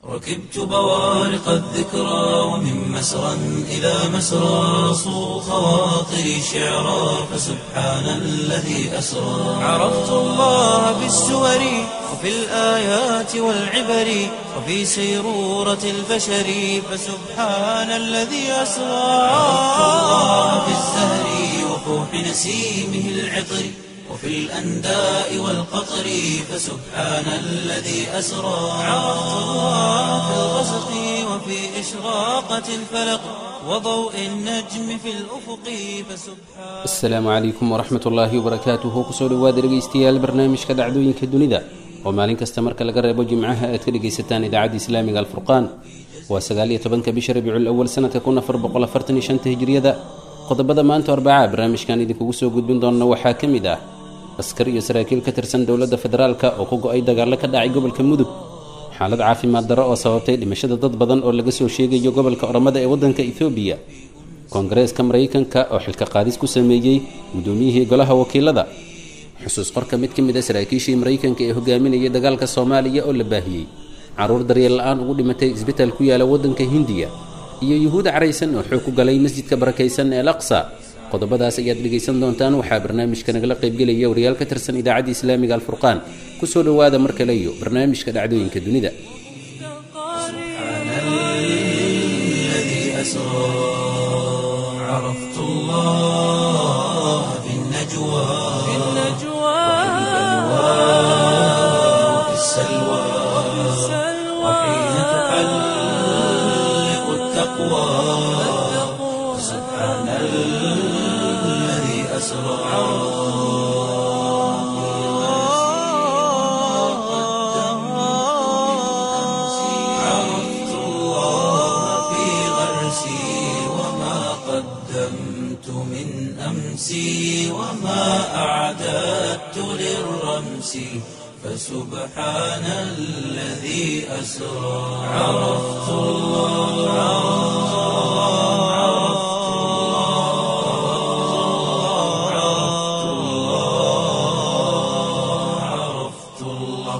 ركبت بوارق الذكرى ومن مسرى إلى مسرى صو خواطري شعرا فسبحان الذي أسرى عرفت الله بالسور وفي الآيات والعبر وفي سيرورة البشر فسبحان الذي أسرى عرفت الله بالزهر وفوح نسيمه العطر وفي الأنداء والقطر فسبحان الذي أسرى عرفت الله في الغسق وفي إشراقة الفلق وضوء النجم في الأفق فسبحان asalaamu calaykum waraxmat ullaahi wabarakaatuhu kusoo dhowaada dhegaystayaal barnaamijka dhacdooyinka dunida oo maalin kasta marka laga reebo jimcaha aad ka dhegaysataan idaacadda islaamiga alfurqaan waa sagaaliyo tobanka bisha rabiicul awal sanadka kun afar boqol afartan iyo shanta hijriyada qodobada maanta arbacaa barnaamijkan idinkugu soo gudbin doona waxaa ka mid ah askar iyo saraakiil ka tirsan dowladda federaalka oo ku go-ay dagaallo ka dhacay gobolka mudug xaalad caafimaad darro oo sababtay dhimashada dad badan oo laga soo sheegayo gobolka oromada ee waddanka ethoobiya koongareeska maraykanka oo xilka qaadis ku sameeyey guddoomiyihii golaha wakiilada xusuus qorka mid ka mid a saraakiishii maraykanka ee hogaaminayay dagaalka soomaaliya oo la baahiyey carruur daryeel la-aan ugu dhimatay isbitaal ku yaala waddanka hindiya iyo yuhuud caraysan oo xoog ku galay masjidka barakaysan ee laqsa qodobadaas ayaad dhegaysan doontaan waxaa barnaamijka nagala qaybgelaya wariyaal ka tirsan idaacadda islaamiga alfurqaan kusoo dhowaada mar kale iyo barnaamijka dhacdooyinka dunida الذي أسرى عرفت الله في النجوى وفي السلوى وحين تحلق التقوى سبحان الذي أسرى عرفت الله في غرسي وما قدمت من أمسي وما أعددت للرمس فسبحان الذي أسرى عرفت الله عرفت الله عرفت الله عرفت الله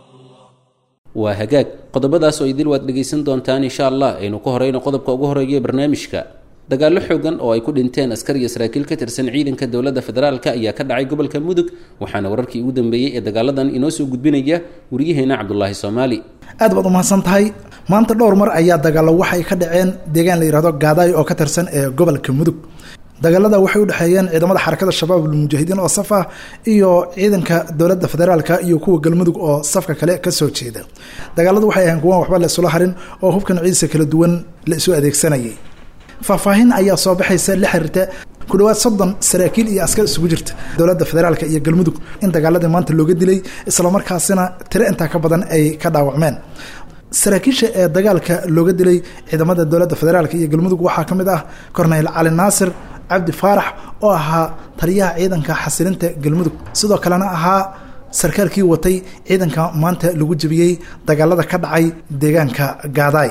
waa hagaag qodobadaas oo idil waad dhegaysan doontaan insha allah aynu ka horeyno qodobka ugu horeeya ee barnaamijka dagaallo xoogan oo ay ku dhinteen askar iyo saraakiil ka tirsan ciidanka dowladda federaalka ayaa ka dhacay gobolka mudug waxaana wararkii ugu dambeeyey ee dagaaladan inoo soo gudbinaya wariyaheena cabdulaahi soomaali aad baad umahadsan tahay maanta dhowr mar ayaa dagaallo waxay ka dhaceen deegaan la yidhahdo gaadaayo oo ka tirsan ee gobolka mudug dagaalada waxay u dhexeeyeen ciidamada xarakada shabaab almujaahidiin oo saf ah iyo ciidanka dowladda federaalka iyo kuwa galmudug oo safka kale kasoo jeeda dagaaladu waxay ahayn kuwan waxba la isula harin oo hubka nuucyadiisa kala duwan la isu adeegsanayay faahfaahin ayaa soo baxaysa la xiriirta ku dhawaad soddon saraakiil iyo askar isugu jirta dowladda federaalka iyo galmudug in dagaaladii maanta looga dilay islamarkaasina tiro intaa ka badan ay ka dhaawacmeen saraakiisha ee dagaalka looga dilay ciidamada dowladda federaalka iyo galmudug waxaa ka mid ah korneyl cali naasir cabdi faarax oo ahaa taliyaha ciidanka xasilinta galmudug sidoo kalena ahaa sarkaalkii watay ciidanka maanta lagu jebiyey dagaalada ka dhacay deegaanka gaadaay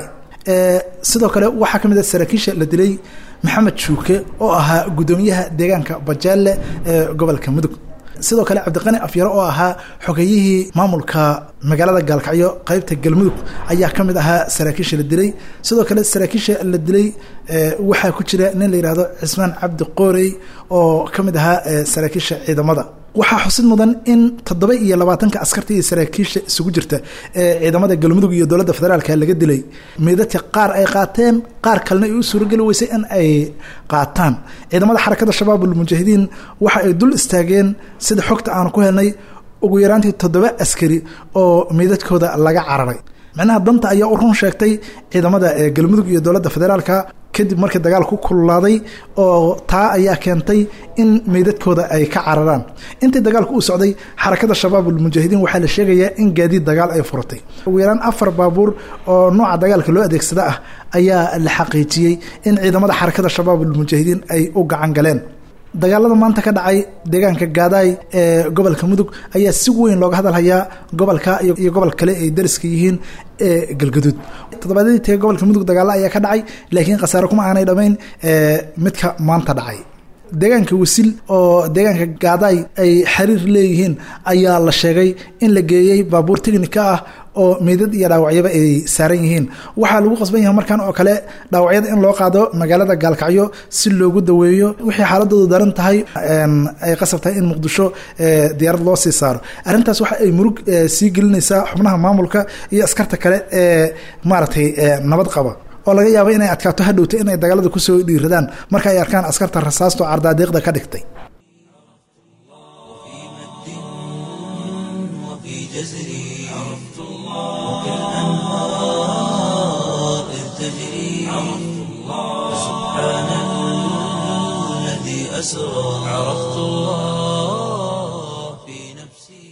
sidoo kale waxaa ka mid ah saraakiisha la dilay maxamed shuuke oo ahaa guddoomiyaha deegaanka bajaale ee gobolka mudug sidoo kale cabdiqani afyaro oo ahaa xogeyihii maamulka magaalada gaalkacyo qeybta galmudug ayaa ka mid ahaa saraakiisha la dilay sidoo kale saraakiisha la dilay waxaa ku jira nin la yidhaahdo cismaan cabdi qoorey oo ka mid ahaa saraakiisha ciidamada waxaa xusid mudan in toddoba iyo labaatanka askarta iyo saraakiisha isugu jirta ee ciidamada galmudug iyo dowladda federaalka laga dilay meedadka qaar ay qaateen qaar kalena ay u suurageli weysay in ay qaataan ciidamada xarakada shabaab almujaahidiin waxa ay dul istaageen sida xogta aanu ku helnay ugu yaraantii toddoba askari oo meedadkooda laga cararay macnaha danta ayaa u run sheegtay ciidamada galmudug iyo dowladda federaalka kadib markii dagaal ku kululaaday oo taa ayaa keentay in meydadkooda ay ka cararaan intii dagaalku uu socday xarakada shabaab almujaahidiin waxaa la sheegayaa in gaadiid dagaal ay furatay ugu yaraan afar baabuur oo nooca dagaalka loo adeegsada ah ayaa la xaqiijiyey in ciidamada xarakada shabaab almujaahidiin ay u gacan galeen dagaalada maanta ka dhacay deegaanka gaadaay ee gobolka mudug ayaa si weyn looga hadalhayaa gobolka iyo gobol kale ay dariska yihiin ee galgaduud toddobaadyadii tege gobolka mudug dagaalo ayaa ka dhacay laakiin khasaare kuma aanay dhamayn midka maanta dhacay deegaanka wasil oo deegaanka gaadaay ay xiriir leeyihiin ayaa la sheegay in la geeyey baabuur technika ah oo meydad iyo dhaawacyaba ay saaran yihiin waxaa lagu qasban yahay markan oo kale dhaawacyada in loo qaado magaalada gaalkacyo si loogu daweeyo wixii xaaladoodu daran tahay ay qasab tahay in muqdisho diyaarad loo sii saaro arrintaas waxa ay murug sii gelinaysaa xubnaha maamulka iyo askarta kale ee maaragtay nabad qaba oo laga yaabo inay adkaato hadhowta inay dagaalada kusoo dhiiradaan marka ay arkaan askarta rasaasto cardaadiiqda ka dhigtay وفي جزري عرفت الله وكالأنهار إذ تجري عرفت الله سبحان الذي أسرى عرفت الله في نفسي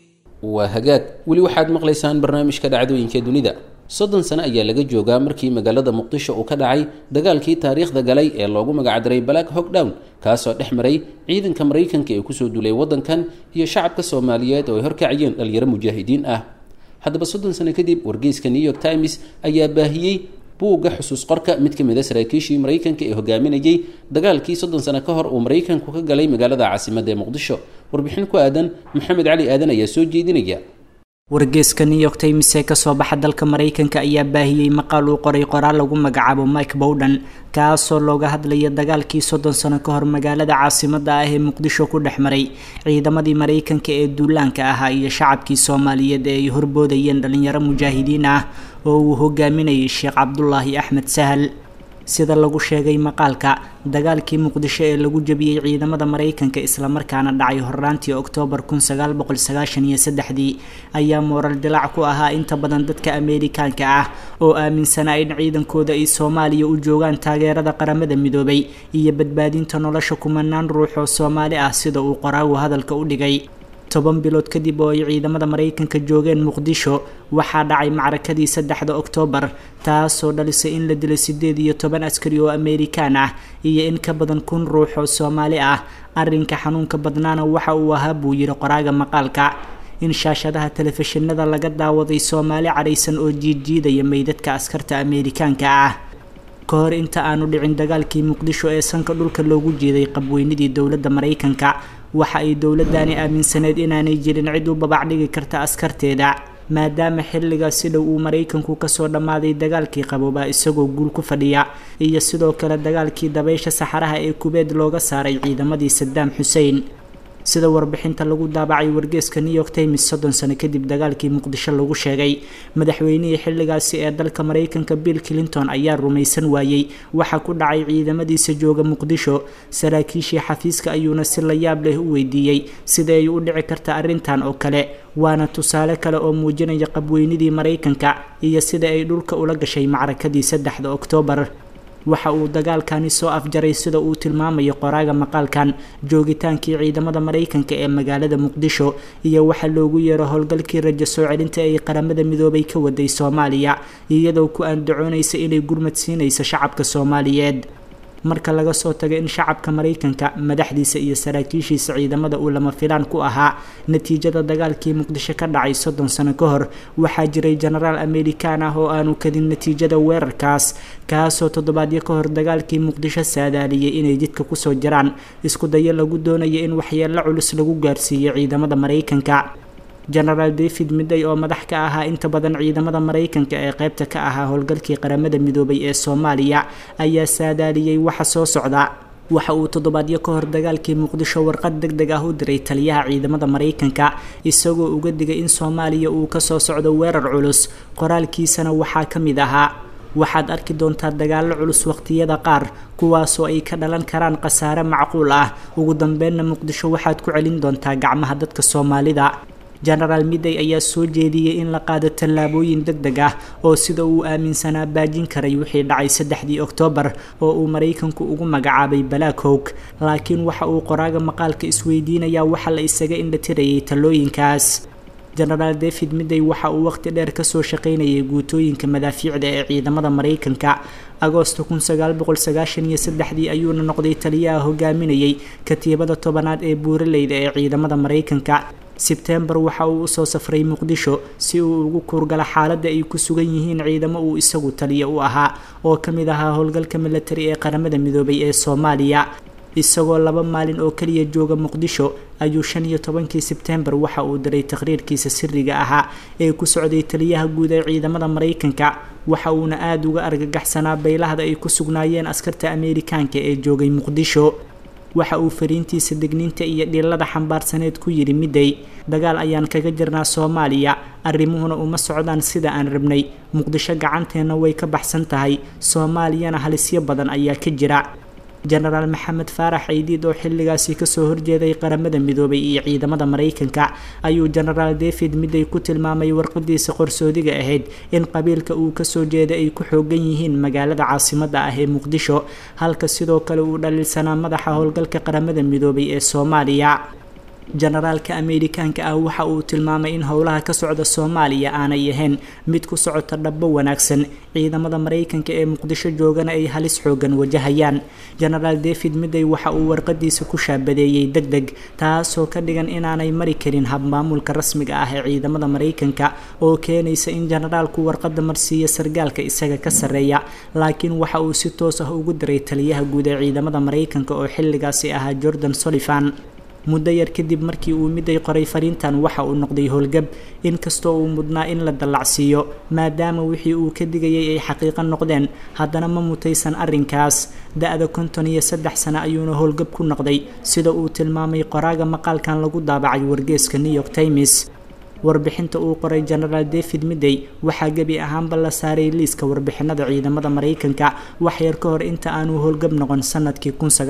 waa hagaag weli waxaad maqlaysaan barnaamijka dhacdooyinka dunida soddon sano ayaa laga joogaa markii magaalada muqdisho uu ka dhacay dagaalkii taariikhda galay ee loogu magacdaray black hogdown kaasoo dhex maray ciidanka maraykanka ee kusoo duulay waddankan iyo shacabka soomaaliyeed oo ay horkacayeen dhalinyaro mujaahidiin ah haddaba soddon sano kadib wargeyska new york times ayaa baahiyey buugga xusuus qorka mid ka mid a saraakiishii maraykanka ee hogaaminayay dagaalkii soddon sano ka hor uu maraykanku ka galay magaalada caasimadda ee muqdisho warbixin ku aadan maxamed cali aadan ayaa soo jeedinaya wargeeska new york times ee kasoo baxa dalka maraykanka ayaa baahiyey maqaal uu qoray qoraal lagu magacaabo mike bowden kaasoo looga hadlaya dagaalkii soddon sano ka hor magaalada caasimada ah ee muqdisho ku dhex maray ciidamadii maraykanka ee duulaanka ahaa iyo shacabkii soomaaliyeed ee ay horboodayeen dhalinyaro mujaahidiin ah oo uu hogaaminayay sheekh cabdulaahi axmed sahal sida lagu sheegay maqaalka dagaalkii muqdisho ee lagu jabiyey ciidamada maraykanka islamarkaana dhacay horraantii oktoobar kun sagaal boqol sagaashan iyo saddexdii ayaa mooral dilaac ku ahaa inta badan dadka ameerikaanka ah oo aaminsanaa in ciidankooda ay soomaaliya u joogaan taageerada qaramada midoobay iyo badbaadinta nolosha kumanaan ruux oo soomaali ah sida uu qoraagu hadalka u dhigay toban bilood kadib oo ay ciidamada maraykanka joogeen muqdisho waxaa dhacay macrakadii saddexda oktoobar taasoo dhalisay in la dilay sideed iyo toban askari oo ameerikaan ah iyo in ka badan kun ruux oo soomaali ah arrinka xanuunka badnaana waxa uu ahaa buu yidhi qoraaga maqaalka in shaashadaha telefishinada laga daawaday soomaali cadhaysan oo jiidjiidaya meydadka askarta ameerikaanka ah ka hor inta aanu dhicin dagaalkii muqdisho ee sanka dhulka loogu jeeday qabweynidii dowladda maraykanka waxa ay dowladani aaminsaneyd inaanay jirin cid u babac dhigi karta askarteeda maadaama xilligaas si dhow uu maraykanku kasoo dhammaaday dagaalkii qaboobaa isagoo guul ku fadhiya iyo sidoo kale dagaalkii dabaysha saxaraha ee kubeed looga saaray ciidamadii sadaam xuseen sida warbixinta lagu daabacay wargeeska new york times soddon sano kadib dagaalkii muqdisho lagu sheegay madaxweynihii xilligaasi ee dalka maraykanka bill clinton ayaa rumaysan waayey waxa ku dhacay ciidamadiisa jooga muqdisho saraakiishii xafiiska ayuuna si la yaab leh u weydiiyey sida ay u dhici karta arrintan oo kale waana tusaale kale oo muujinaya qabweynidii maraykanka iyo sida ay dhulka ula gashay macrakadii saddexda oktoobar waxa uu dagaalkani soo afjaray sida uu tilmaamayo qoraaga maqaalkan joogitaankii ciidamada maraykanka ee magaalada muqdisho iyo waxa loogu yeero howlgalkii rajo soo celinta ay qaramada midoobay ka waday soomaaliya iyadoo ku andacoonaysa inay gurmad siinayso shacabka soomaaliyeed marka laga soo tago in shacabka maraykanka madaxdiisa iyo saraakiishiisa ciidamada uu lama filaan ku ahaa natiijada dagaalkii muqdisho ka dhacay soddon sano ka hor waxaa jiray jenaraal amerikaan ah oo aanu kadin natiijada weerarkaas kaasoo toddobaadyo ka hor dagaalkii muqdisho saadaaliyay inay jidka kusoo jiraan isku dayo lagu doonayo in waxyeello culus lagu gaarsiiyo ciidamada maraykanka genaraal david midday oo madax ka ahaa inta badan ciidamada maraykanka ee qaybta ka ahaa howlgalkii qaramada midoobay ee soomaaliya ayaa saadaaliyey waxa soo socda waxa uu toddobaadyo ka hor dagaalkii muqdisho warqad deg deg ah u diray taliyaha ciidamada maraykanka isagoo uga digay in soomaaliya uu kasoo socdo weerar culus qoraalkiisana waxaa ka mid ahaa waxaad arki doontaa dagaallo culus waqtiyada qaar kuwaasoo ay ka dhalan karaan khasaare macquul ah ugu dambeynna muqdisho waxaad ku celin doontaa gacmaha dadka soomaalida genaraal midday ayaa soo jeediyey in la qaado tallaabooyin deg deg ah oo sida uu aaminsanaa baajin karay wixii dhacay saddexdii oktoobar oo uu maraykanku ugu magacaabay black howg laakiin waxa uu qoraaga maqaalka isweydiinayaa waxa la isaga indhatirayay talooyinkaas genaraal david midday waxa uu waqti dheer kasoo shaqaynayay guutooyinka madaafiicda ee ciidamada maraykanka agoosto kun sagaal boqol sagaashan iyo saddexdii ayuuna noqday taliyaha hogaaminayay katiibada tobanaad ee buuraleyda ee ciidamada maraykanka sebtembar waxa uu usoo safray muqdisho si uu ugu kuurgalo xaaladda ay ku sugan yihiin ciidamo uu isagu taliya u ahaa oo ka mid ahaa howlgalka milatari ee qaramada midoobay ee soomaaliya isagoo laba maalin oo keliya jooga muqdisho ayuu shan iyo tobankii sebtembar waxa uu diray taqhriirkiisa siriga ahaa ee ku socday taliyaha guud ee ciidamada maraykanka waxa uuna aada uga argagaxsanaa beylahda ay ku sugnaayeen askarta ameerikaanka ee joogay muqdisho waxa uu fariintiisa degniinta iyo dhilada xambaarsaneed ku yidhi midday dagaal ayaan kaga jirnaa soomaaliya arrimuhuna uma socdaan sida aan rabnay muqdisho gacanteenna way ka baxsan tahay soomaaliyana halisyo badan ayaa ka jira jenaraal maxamed faarax ceydiid oo xilligaasi kasoo horjeeday qaramada midoobay iyo ciidamada maraykanka ayuu jenaraal david midday ku tilmaamay warqadiisa qorsoodiga ahayd in qabiilka uu kasoo jeeday ay ku xoogan yihiin magaalada caasimada ah ee muqdisho halka sidoo kale uu dhaliilsanaa madaxa howlgalka qaramada midoobay ee soomaaliya jenaraalka ameerikaanka ah waxa uu tilmaamay in howlaha ka socda soomaaliya aanay ahayn mid ku socota dhabbo wanaagsan ciidamada maraykanka ee muqdisho joogana ay halis xoogan wajahayaan jenaraal david midday waxa uu warqadiisa ku shaabadeeyey deg deg taasoo ka dhigan inaanay mari karin habmaamulka rasmiga ah ee ciidamada maraykanka oo keenaysa in jenaraalku warqada marsiiya sargaalka isaga ka sarreeya laakiin waxa uu si toos ah ugu diray taliyaha guud ee ciidamada maraykanka oo xilligaasi ahaa jordan solifan muddo yar kadib markii uu miday qoray fariintan waxa uu noqday howlgab inkastoo uu mudnaa in la dallacsiiyo maadaama wixii uu ka digayay ay xaqiiqo noqdeen haddana ma mutaysan arrinkaas da-da konton iyo saddex sano ayuuna howlgab ku noqday sida uu tilmaamay qoraaga maqaalkan lagu daabacay wargeeska new york times warbixinta uu qoray jenaraal david midday waxaa gebi ahaanba la saaray liiska warbixinada ciidamada maraykanka wax yar ka hor inta aanu howlgab noqon sanadkii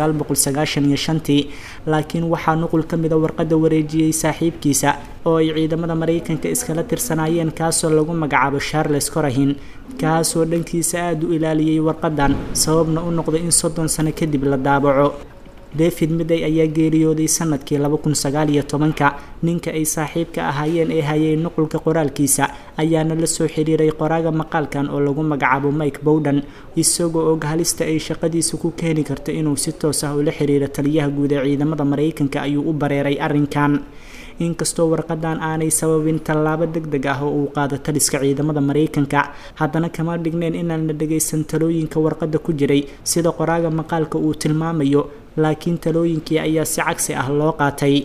tii laakiin waxaa nuqul ka mida warqadda wareejiyey saaxiibkiisa oo ay ciidamada maraykanka iskala tirsanaayeen kaasoo lagu magacaabo charles corahin kaasoo dhankiisa aada u ilaaliyey warqadan sababna u noqday in soddon sano kadib la daabaco david midday ayaa geeriyooday sanadkii ka ninka ay saaxiibka ahaayeen ee hayay nuqulka qoraalkiisa ayaana la soo xiriiray qoraaga maqaalkan oo lagu magacaabo mike bowden isagoo og halista ay shaqadiisa ku keeni karto inuu si toos ah ula xiriiro taliyaha guud ee ciidamada maraykanka ayuu u bareeray arrinkan inkastoo warqadan aanay sababin tallaabo deg deg ah oo uu qaado taliska ciidamada maraykanka haddana kama dhigneen inaan la dhagaysan talooyinka warqadda ku jiray sida qoraaga maqaalka uu tilmaamayo laakiin talooyinkii ayaa si cagsi ah loo qaatay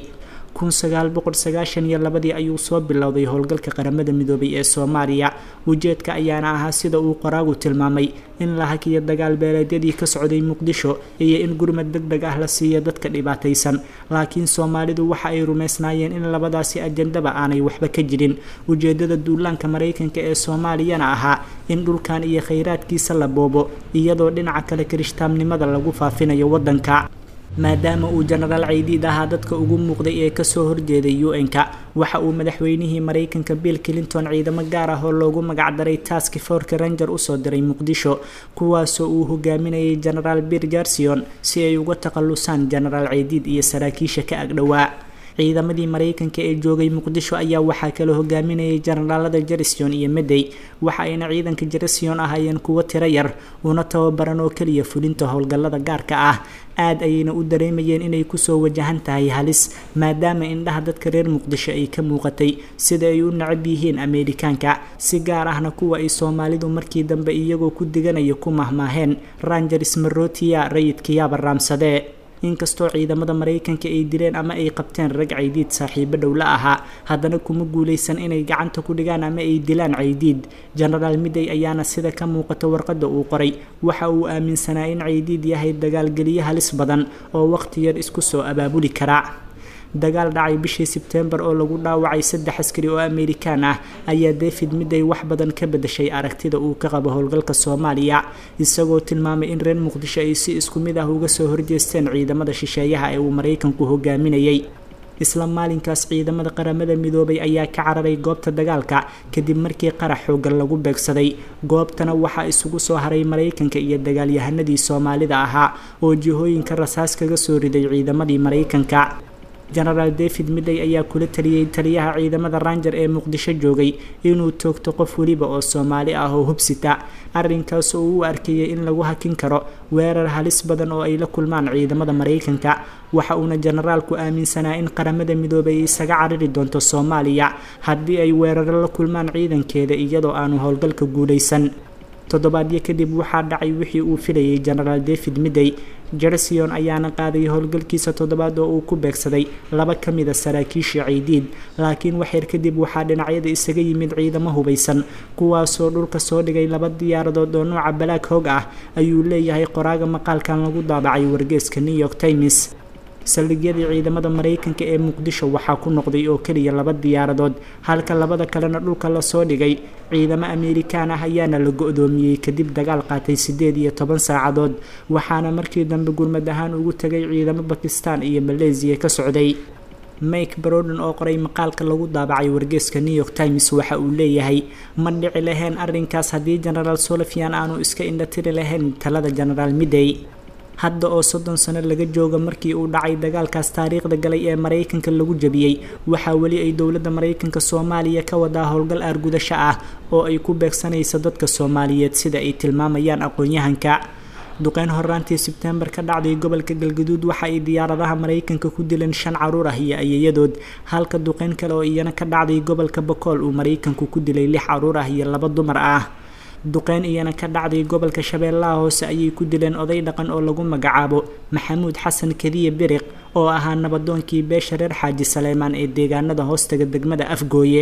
ladii ayuu soo bilowday howlgalka qaramada midoobay ee soomaaliya ujeedka ayaana ahaa sida uu qoraagu tilmaamay in la hakiyo dagaal beeleedyadii ka socday muqdisho iyo in gurmad deg deg ah la siiyo dadka dhibaataysan laakiin soomaalidu waxa ay rumaysnaayeen in labadaasi ajandaba aanay waxba ka jirin ujeedada duulaanka maraykanka ee soomaaliyana ahaa in dhulkan iyo khayraadkiisa la boobo iyadoo dhinaca kale kirishtaamnimada lagu faafinayo wadanka maadaama uu jenaraal ceydiid ahaa dadka ugu muuqday ee kasoo horjeeday u-n-ka waxa uu madaxweynihii maraykanka bill clinton ciidamo gaar ah oo loogu magacdaray taski forka ranger usoo diray muqdisho kuwaasoo uu hogaaminayay jenaraal bir jarsion si ay uga takhalusaan jenaraal ceydiid iyo saraakiisha ka agdhowaa ciidamadii maraykanka ee joogay muqdisho ayaa waxaa kala hogaaminayay jenaraalada jerision iyo medey waxa ayna ciidanka jerision ahaayeen kuwo tiro yar una tababaran oo keliya fulinta howlgallada gaarka ah aad ayayna u dareemayeen inay kusoo wajahan tahay halis maadaama indhaha dadka reer muqdisho ay ka muuqatay sida ay u nacab yihiin ameerikaanka si gaar ahna kuwa ay soomaalidu markii dambe iyagoo ku diganaya ku mahmaaheen rangers marotiya rayidkayaaba raamsadee inkastoo ciidamada maraykanka ay dileen ama ay qabteen rag caydiid saaxiibo dhow la ahaa haddana kuma guulaysan inay gacanta ku dhigaan ama ay dilaan caydiid jenaraal midday ayaana sida ka muuqata warqadda uu qoray waxa uu aaminsanaa in caydiid yahay dagaalgeliyo halis badan oo waqti yar isku soo abaabuli kara dagaal dhacay bishii sebtembar oo lagu dhaawacay saddex askari oo ameerikaan ah ayaa david midday wax badan ka bedashay aragtida uu ka qabo howlgalka soomaaliya isagoo tilmaamay in reer muqdisho ay si isku mid ah uga soo horjeesteen ciidamada shisheeyaha ee uu maraykanku hogaaminayay isla maalinkaas ciidamada qaramada midoobay ayaa ka cararay goobta dagaalka kadib markii qarax xoogan lagu beegsaday goobtana waxaa isugu soo haray maraykanka iyo dagaalyahanadii soomaalida ahaa oo jihooyinka rasaas kaga soo riday ciidamadii maraykanka jenaraal david midday ayaa kula taliyey taliyaha ciidamada ranger ee muqdisho joogay inuu toogto qof weliba oo soomaali ah oo hubsita arrinkaas oo u arkayay in lagu hakin karo weerar halis badan oo ay la kulmaan ciidamada maraykanka waxa uuna jenaraalku aaminsanaa in qaramada midoobay ay isaga cariri doonto soomaaliya haddii ay weeraro la kulmaan ciidankeeda iyadoo aanu howlgalka guulaysan toddobaadyo kadib waxaa dhacay wixii uu filayay genaraal david midey jersion ayaana qaaday howlgalkiisa toddobaad oo uu ku beegsaday laba ka mid a saraakiisha ciidiid laakiin waxyar kadib waxaa dhinacyada isaga yimid ciidamo hubaysan kuwaasoo dhulka soo dhigay laba diyaaradood oo nooca balaag hoog ah ayuu leeyahay qoraaga maqaalkan lagu daabacay wargeeska new york times saldhigyadii ciidamada maraykanka ee muqdisho waxaa ku noqday oo keliya laba diyaaradood halka labada kalena dhulka lasoo dhigay ciidamo amerikaan ah ayaana la go-doomiyey kadib dagaal qaatay siddeed iyo toban saacadood waxaana markii dambe gurmad ahaan ugu tegay ciidamo bakistan iyo maleesiya ka socday mike broden oo qoray maqaalka lagu daabacay wargeeska new york times waxa uu leeyahay ma dhici lahayn arrinkaas haddii genaraal solofian aanu iska indhatiri lahayn talada genaraal midey hadda oo soddon sano laga jooga markii uu dhacay dagaalkaas taariikhda galay ee maraykanka lagu jabiyey waxaa weli ay dowladda maraykanka soomaaliya ka wadaa howlgal aargudasho ah oo ay ku beegsanaysa dadka soomaaliyeed sida ay tilmaamayaan aqoon-yahanka duqeyn horaantii sebtembar ka dhacday gobolka galgaduud waxa ay diyaaradaha maraykanka ku dileen shan caruur ah iyo ayayadood halka duqeyn kale oo iyana ka dhacday gobolka bakool uu maraykanku ku dilay lix caruur ah iyo laba dumar ah duqeyn iyana ka dhacday gobolka shabeellaha hoose ayay ku dileen oday dhaqan oo lagu magacaabo maxamuud xasan kadiye biriq oo ahaa nabadoonkii beesha reer xaaji saleymaan ee deegaanada hoostaga degmada afgooye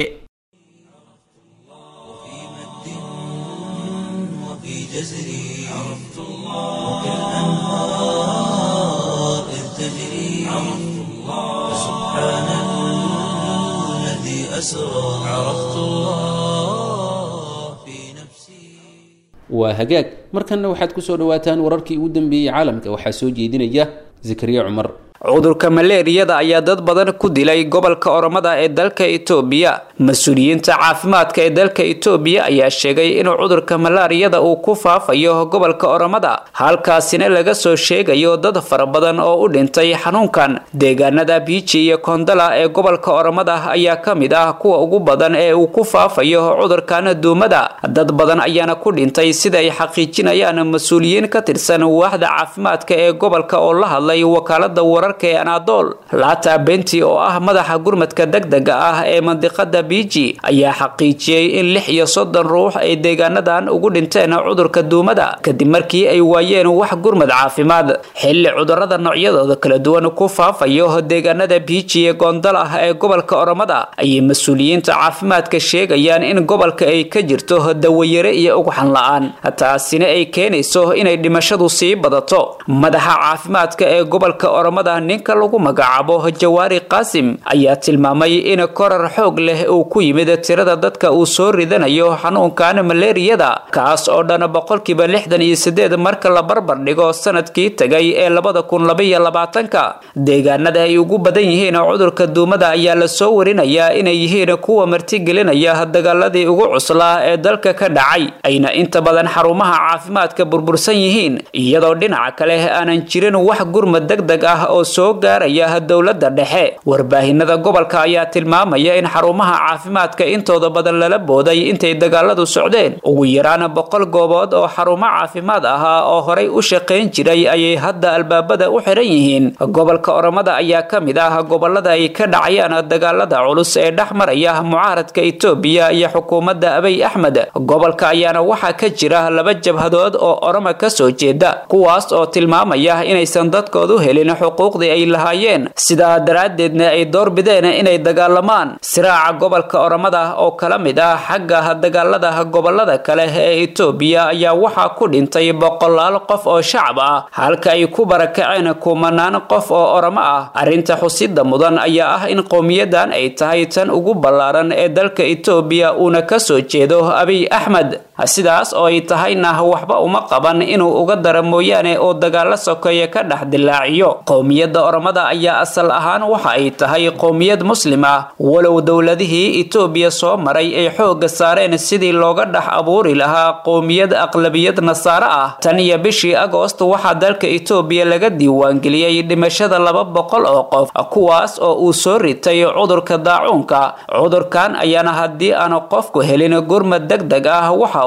وفي جزري عرفت الله كالأنهار إذ تجري عرفت الله سبحان الذي أسرى عرفت الله في نفسي waa hagaag markanna waxaad ku soo dhawaataan wararkii ugu dambeeyey caalamka waxaa soo jeedinaya zakariya cumar cudurka maleeriyada ayaa dad badan ku dilay gobolka oromada ee dalka itoobiya mas-uuliyiinta caafimaadka ee dalka itoobiya ayaa sheegay inuu cudurka malaariyada uu ku faafayo gobolka oromada halkaasina laga soo sheegayo dad fara badan oo u dhintay xanuunkan deegaanada biiji iyo kondala ee gobolka oromada ayaa ka mid ah kuwa ugu badan ee uu ku faafayo cudurkan duumada dad badan ayaana ku dhintay sida ay xaqiijinayaan mas-uuliyiin ka tirsan waaxda caafimaadka ee gobolka oo la hadlay wakaalada wararka ee anadol laata benti oo ah madaxa gurmadka degdega ah ee mandiqada biiji ayaa xaqiijiyey in lix iyo soddon ruux ay deegaanadan ugu dhinteen cudurka duumada kadib markii ay waayeen wax gurmad caafimaad xilli cudurada noocyadooda kala duwan ku faafayo deegaanada biiji ee goondal ah ee gobolka oromada ayay mas-uuliyiinta caafimaadka sheegayaan in gobolka ay ka jirto dawayare iyo ugxan la-aan taasina ay keenayso inay dhimashadu sii badato madaxa caafimaadka ee gobolka oromada ninka lagu magacaabo jawaari qaasim ayaa tilmaamay in korar xoog leh uu ku yimid tirada dadka uu soo ridanayo xanuunkan maleeriyada kaas oo dhan boqolkiiba lixdan iyo sideed marka la barbar dhigo sanadkii tagay ee labada kun labaiyo labaatanka deegaanada ay ugu badan yihiin cudurka duumada ayaa lasoo warinayaa inay yihiin kuwa martigelinaya dagaaladii ugu cuslaa ee dalka ka dhacay ayna inta badan xarumaha caafimaadka burbursan yihiin iyadoo dhinaca kale aanan jirin wax gurmad degdeg ah oo soo gaaraya dowladda dhexe warbaahinada gobolka ayaa tilmaamaya in xarumaha caafimaadka intooda badan lala booday intay dagaaladu socdeen ugu yaraan boqol goobood oo xarumo caafimaad ahaa oo horay u shaqayn jiray ayay hadda albaabada u xiran yihiin gobolka oromada ayaa ka mid ah gobolada ay ka dhacayaan dagaalada culus ee dhex maraya mucaaradka itoobiya iyo xukuumadda abiy axmed gobolka ayaana waxaa ka jira laba jabhadood oo oroma ka soo jeeda kuwaas oo tilmaamaya inaysan dadkoodu helin xuquuqdii ay lahaayeen sidaa daraaddeedna ay doorbideen inay dagaalamaan siraaca gobolka oromada oo kala mid ah xagga dagaalada gobolada kale ee itoobiya ayaa waxaa ku dhintay boqolaal qof oo shacab ah halka ay ku barakaceen kumanaan qof oo oromo ah arrinta xusida mudan ayaa ah in qowmiyadan ay tahay tan ugu ballaaran ee dalka itoobiya uuna ka soo jeedo abiy axmed sidaas oo ay tahayna waxba uma qaban inuu uga dara mooyaane oo dagaalo sokeeye ka dhex dilaaciyo qowmiyadda oromada ayaa asal ahaan waxa ay tahay qowmiyad muslim ah walow dowladihii itoobiya soo maray ay xoogga saareen sidii looga dhex abuuri lahaa qowmiyad aqlabiyad nasaare ah tan iyo bishii agoost waxaa dalka itoobiya laga diiwaangeliyey dhimashada laba boqol oo qof kuwaas oo uu soo ritay cudurka daacuunka cudurkan ayaana haddii aanu qofku helin gurmad degdeg ah waxa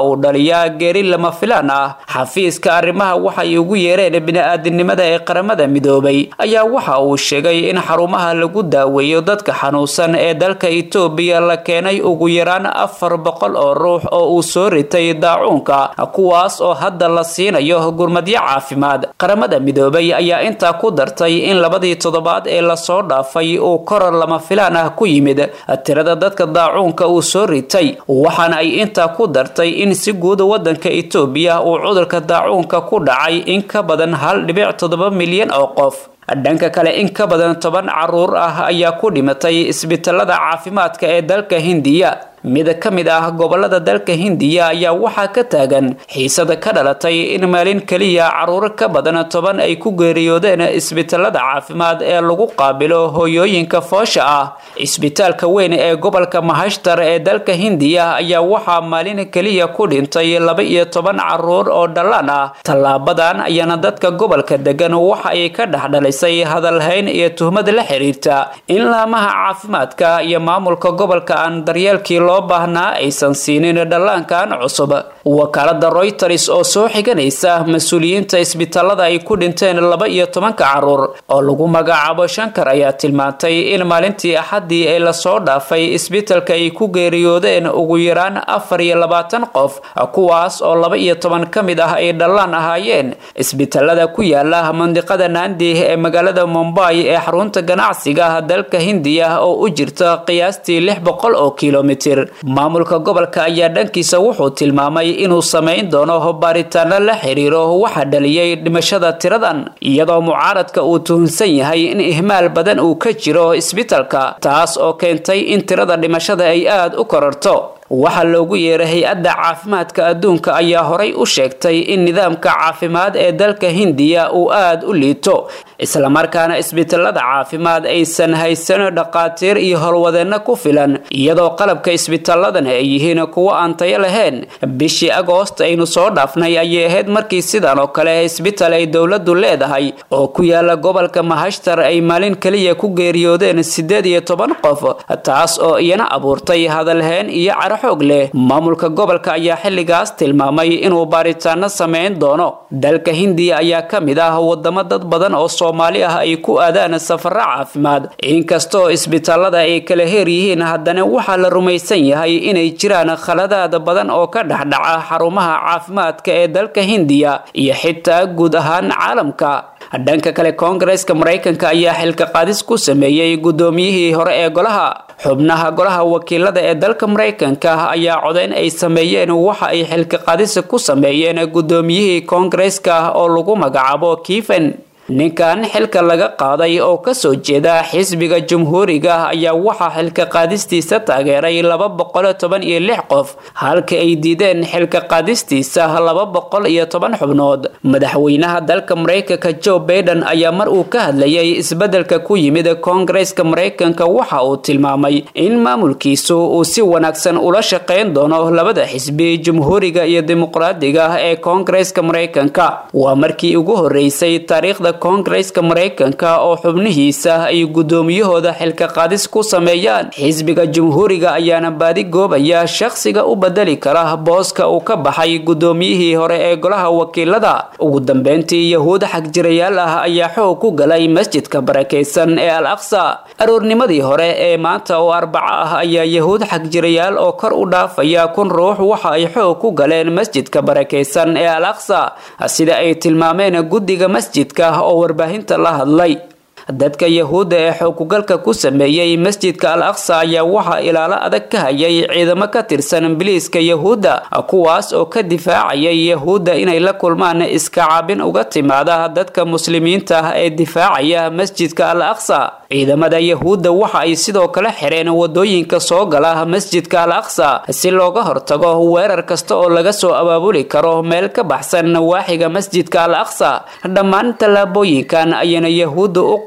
uu dhaliyaa geeri lama filaan ah xafiiska arrimaha waxay ugu yeereen bini-aadinimada ee qaramada midoobay ayaa waxa uu sheegay in xarumaha lagu daaweeyo dadka xanuunsan ee dalka itoobiya la keenay ugu yaraan afar boqol oo ruux oo uu soo ritay daacuunka kuwaas oo hadda la siinayo gurmadyo caafimaad qaramada midoobay ayaa intaa ku dartay in labadii toddobaad ee lasoo dhaafay uu koror lama filaan ah ku yimid tirada dadka daacuunka uu soo ritay waxaana ay intaa ku dartay in si guud wadanka itoobiya uu cudurka daacuunka ku dhacay in ka badan hal dhibic toddoba milyan oo qof dhanka kale in ka badan toban caruur ah ayaa ku dhimatay isbitaalada caafimaadka ee dalka hindiya mid ka mid ah gobolada dalka hindiya ayaa waxaa ka taagan xiisada ka dhalatay in maalin keliya caruuro ka badan toban ay ku geeriyoodeen isbitaalada caafimaad ee lagu qaabilo hooyooyinka foosha ah isbitaalka weyn ee gobolka mahashtar ee dalka hindiya ayaa waxaa maalin keliya ku dhintay laba iyo toban caruur oo dhallaan ah tallaabadan ayaana dadka gobolka degan waxa ay ka dhexdhalisay hadalhayn iyo tuhmad la xiriirta in laamaha caafimaadka iyo maamulka gobolka aan daryeelkii loo baahnaa aysan siinin dhallaankan cusub wakaalada royters oo soo xiganaysa mas-uuliyiinta isbitaalada ay ku dhinteen laba iyo tobanka caruur oo lagu magacaabo shankar ayaa tilmaantay in maalintii axaddii ee lasoo dhaafay isbitaalka ay ku geeriyoodeen ugu yaraan afar iyo labaatan qof kuwaas oo laba iyo toban ka mid ah ay dhallaan ahaayeen isbitaalada ku yaala mandiqada naandi ee magaalada mombay ee xarunta ganacsiga dalka hindiya oo u jirta qiyaastii lix boqol oo kilomitir maamulka gobolka ayaa dhankiisa wuxuu tilmaamay inuu samayn doono baaritaano la xiriiro waxa dhaliyay dhimashada tiradan iyadoo mucaaradka uu tuhunsan yahay in ihmaal badan uu ka jiro isbitaalka taas oo keentay in tirada dhimashada ay aada u kororto waxaa loogu yeeray hay-adda caafimaadka adduunka ayaa horay u sheegtay in nidaamka caafimaad ee dalka hindiya uu aada u liito islamarkaana isbitaalada caafimaad aysan haysan dhaqaatiir iyo howlwadeenno ku filan iyadoo qalabka isbitaalladan ay yihiin kuwo aan tayo lahayn bishii agoost aynu soo dhaafnay ayay ahayd markii sidan oo kale isbitaal ay dowladdu leedahay oo ku yaala gobolka mahashtar ay maalin keliya ku geeriyoodeen siddeed iyo toban qof taas oo iyana abuurtay hadalheen iyo cara xoog leh maamulka gobolka ayaa xilligaas tilmaamay inuu baaritaano sameyn doono dalka hindiya ayaa ka mid ah wadamo dad badan oo soomaali ah ay ku aadaan safaro caafimaad inkastoo isbitaalada ay kala heer yihiin haddana waxaa la rumaysan yahay inay jiraan khaladaad badan oo ka dhexdhaca xarumaha caafimaadka ee dalka hindiya iyo xitaa guud ahaan caalamka dhanka kale koongareeska maraykanka ayaa xilka qaadis ku sameeyey guddoomiyihii hore ee golaha xubnaha golaha wakiilada ee dalka maraykanka ayaa codeyn ay sameeyeen waxa ay xilka qaadisa ku sameeyeen guddoomiyihii koongareeska oo lagu magacaabo kiven ninkan xilka laga qaaday oo kasoo jeeda xisbiga jumhuuriga ayaa waxaa xilka qaadistiisa taageeray laba boqol toban iyo lix qof halka ay diideen xilka qaadistiisa laba boqol iyo toban xubnood madaxweynaha dalka maraykanka joe baiden ayaa mar uu ka hadlayay isbedelka ku yimid koongareeska maraykanka waxa uu tilmaamay in maamulkiisu uu si wanaagsan ula shaqeyn doono labada xisbi jumhuuriga iyo dimuqraadiga ee koongareeska maraykanka waa markii ugu horeysay taariikhda koongareeska maraykanka oo xubnihiisa ay guddoomiyahooda xilka qaadis ku sameeyaan xisbiga jumhuuriga ayaana baadi goobaya shakhsiga u bedeli kara booska uu ka baxay guddoomiyihii hore ee golaha wakiilada ugu dambeyntii yahuud xagjirayaal ah ayaa xoog ku galay masjidka barakaysan ee al aqsa aroornimadii hore ee maanta oo arbaco ah ayaa yahuud xagjirayaal oo kor u dhaafaya kun ruux waxa ay xoog ku galeen masjidka barakaysan ee al aqsa sida ay tilmaameen guddiga masjidka oo warbaahinta la hadlay dadka yahuudda ee xoogugalka ku sameeyey masjidka al aqsa ayaa waxaa ilaalo adag ka hayay ciidamo ka tirsan biliiska yahuudda kuwaas oo ka difaacayay yahuudda inay la kulmaan iska caabin uga timaada dadka muslimiinta ah ee difaacaya masjidka al aqsa ciidamada yahuudda waxa ay sidoo kale xireen wadooyinka soo gala masjidka al aqsa si looga hortago weerar kasta oo laga soo abaabuli karo meel ka baxsan nawaaxiga masjidka al aqsa dhammaan tallaabooyinkan ayana yahuudda u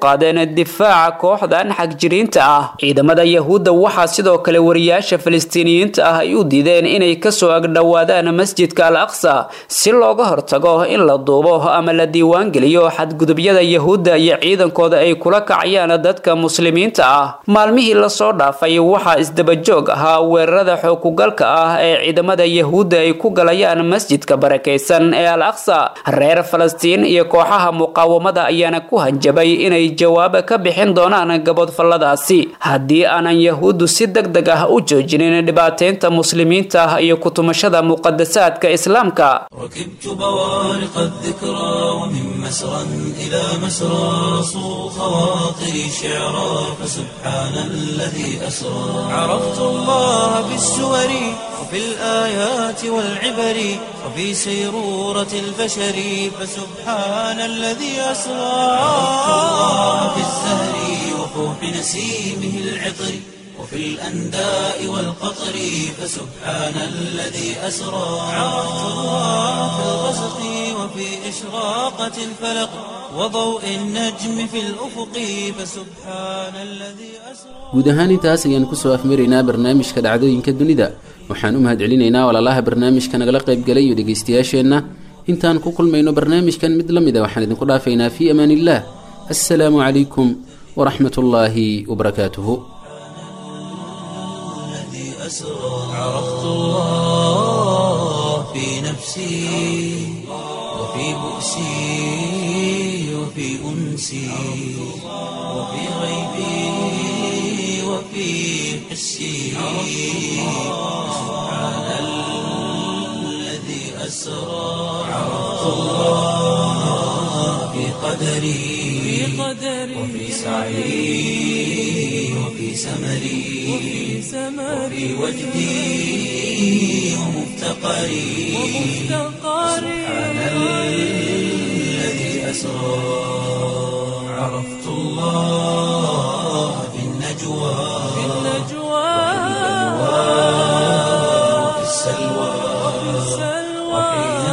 qaadeen difaaca kooxdan xagjiriinta ah ciidamada yahuudda waxaa sidoo kale wariyaasha falastiiniyiinta ah ay u diideen inay kasoo agdhowaadaan masjidka al aqsa si looga hortago in la duubo ama la diiwaangeliyo xadgudubyada yahuudda iyo ciidankooda ay kula kacayaan dadka muslimiinta ah maalmihii lasoo dhaafay waxaa isdabajoog ahaa weerarada xookugalka ah ee ciidamada yahuudda ay ku galayaan masjidka barakaysan ee al aqsa reer falastiin iyo kooxaha muqaawamada ayaana ku hanjabay inay jawaab ka bixin doonaan gabodfalladaasi haddii aanan yahuuddu si deg deg ah u joojinin dhibaateynta muslimiinta ah iyo kutumashada muqadasaadka islaamka ركبت بوارق الذكرى ومن مسرى إلى مسرى صو خواطري شعرا فسبحان الذي أسرى عرفت الله بالسور وفي الآيات والعبر وفي سيرورة البشر فسبحان الذي أسرى عرفت الله بالزهر وفوح نسيمه العطر وفي الأنداء والقطر فسبحان الذي أسرى عرفت الله في الغسق وفي إشراقة الفلق وضوء النجم في الأفق فسبحان الذي أسرى guud ahaan intaas ayaan kusoo afmaraynaa barnaamijka dhacdooyinka dunida waxaan u mahadcelinaynaa walaalaha barnaamijka nagala qaybgalay iyo dhegaystayaasheenna intaan ku kulmayno barnaamijkan mid la mid a waxaan idinku dhaafaynaa fii amaan illah assalaamu calaykum waraxmat ullaahi wabarakaatuhu الذي أسرى عرفت الله في نفسي وفي بؤسي وفي أنسي وفي غيبي وفي حسي سبحان الذي أسرى عرفت الله في قدري وفي سعي وفي سمري وفي وجدي ومفتقري سبحان الذي أسرى عرفت الله في النجوى وفي السلوى وحين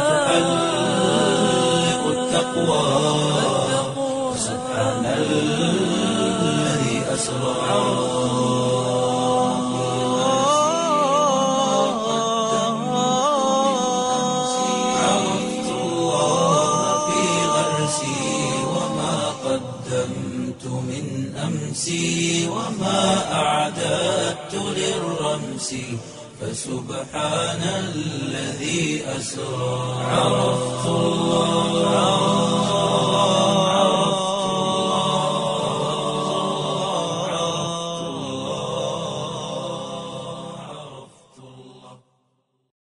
تحلق التقوى سبحان الذي أسرى عرفت الله في غرسي وما قدمت من أمسي وما أعددت للرمس فسبحان الذي أسرى عرفت الله